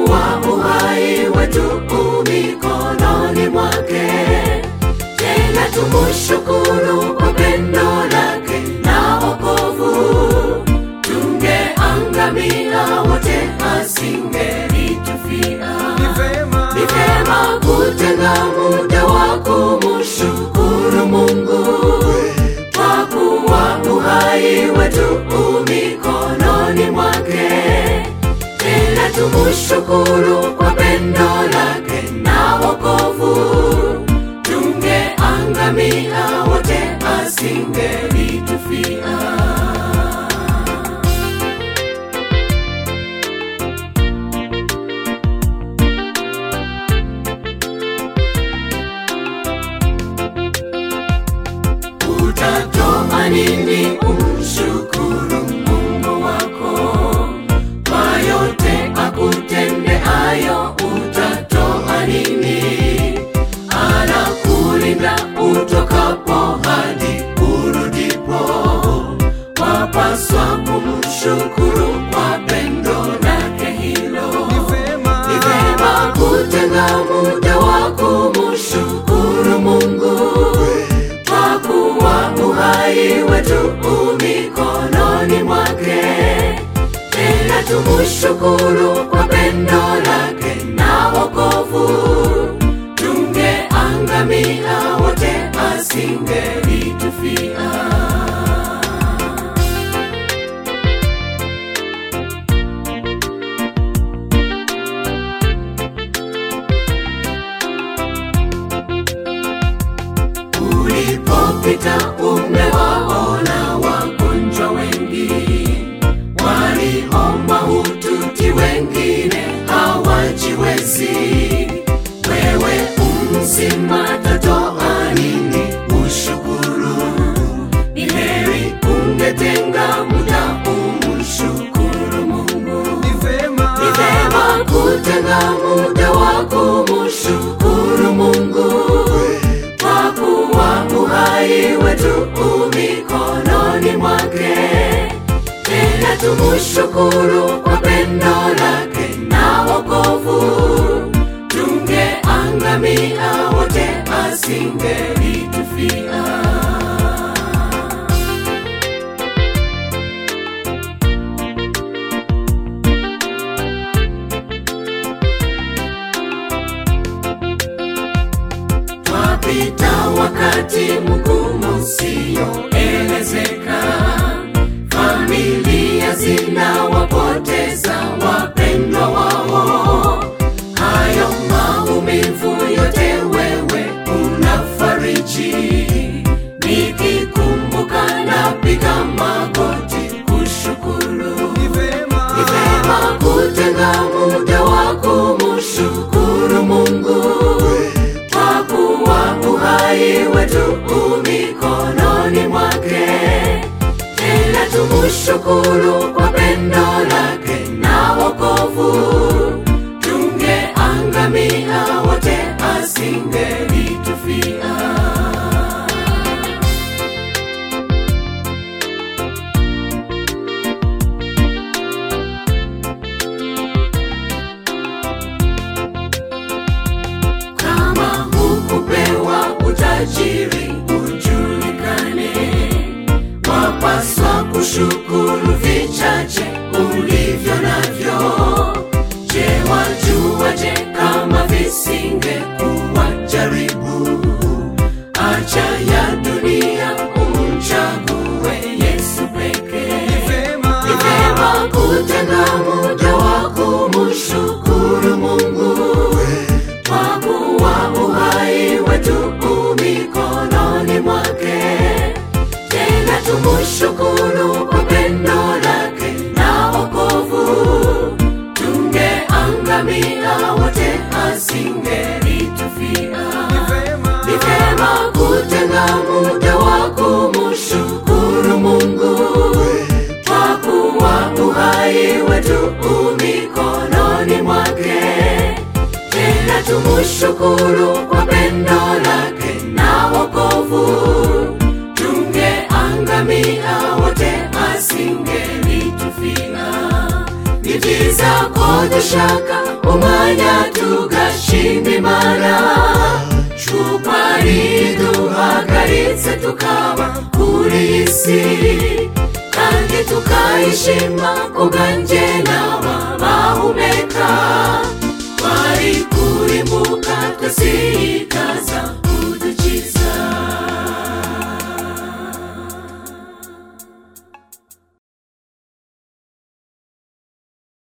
kuwa uhai wetu mikononi mwake. Tena tumushukuru kwa pendo lake na wokovu. Tungeangamia wote, asingelitufia. Ni vema Ni vema kutenga muda wa kumshukuru Mungu kwa kuwa uhai wetu mikononi mwake. Tena tumushukuru kwa pendo lake na wokovu. Tungeangamia wote, asingelitufia. Utatoa nini umshukuru Mungu wako kwa yote akutendeayo? Utatoa nini? Anakulinda utokapo hadi urudipo. Wapaswa kumshukuru kwa pendo lake hilo. Ni vema Ni vema kutenga muda wa kumshukuru Mungu kwa kuwa uhai wetu mikononi mwake. Tena tumushukuru kwa pendo lake na wokovu. Tungeangamia wote, asingelitufia. Ulipopita umewaona wagonjwa wengi, waliomba hututi, wengine hawajiwezi. Wewe umzima, tatoa nini ushukuru? Ni heri ungetenga muda umshukuru Mungu. Ni vema Ni vema kutenga muda wa kumshukuru Mungu kwa kuwa uhai wetu mikononi mwake. Tena tumushukuru kwa pendo lake na wokovu. Tungeangamia wote, asingelitufia. Twapita wakati mgumu usioelezeka, familia zinawapoteza wapendwa wao. Hayo maumivu yote wewe unafariji, nikikumbuka napiga magoti kushukuru. Ni vema Ni vema kutenga muda wa kumshukuru Mungu kwa kuwa uhai wetu mikononi mwake. Tena tumushukuru kwa pendo lake na wokovu. Tungeangamia wote, asingelitufia. kama hukupewa utajiri ujulikane, wapaswa kushukuru vichache ulivyo navyo. Je, wajuaje kama visingekuwa jaribu? Acha ya dunia umchague Yesu pekee. Ni vema Ni vema kutenga muda wa kumshukuru Mungu kwa kuwa uhai wetu mikononi mwake. Tena tumushukuru kwa pendo lake na wokovu. Tungeangamia wote, asingelitufia. Ni vema Ni vema kutenga muda wa kumshukuru Mungu kwa kuwa uhai wetu mikononi mwake. Tena tumushukuru kwa pendo lake na wokovu. Tungeangamia wote, asingelitufia. Ni visa tutakodeshaka umwanya tugashima imana cuko ari duhagaritse tukaba kuri iyi si kandi tukayishima kubwanjye nawe